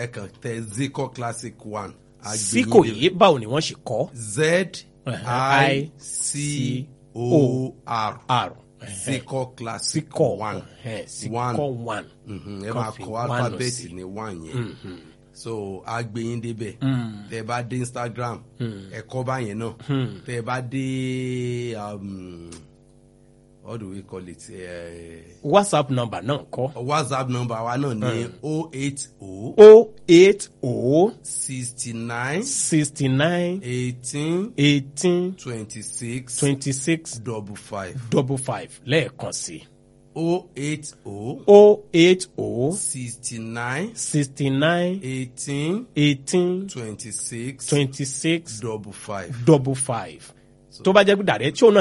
ẹ kàn tẹ zico classic one. á gbé síkò yín yìí báwo ni wọ́n ṣe kọ́ z i c o r r zico classic síkọ̀ one síkọ̀ one Mhm, ẹ Kan máa fi kọ one alifábẹ́ẹ̀tì sí. ní one yẹn so a gbé yín débẹ̀ tẹ bá dé instagram ẹ kọ báyẹn náà tẹ bá dé um, what do we call it uh, whatsapp number náà kọ́ whatsapp number wa náà ní o eight o o eight o sixty nine sixty nine eighteen eighteen twenty six twenty six double five double five lẹ́ẹ̀kan sí o eight o o eight o sixty nine sixty nine eighteen eighteen twenty six twenty six double five. double five tó bá jẹ́ pé dàrẹ́ tí òun náà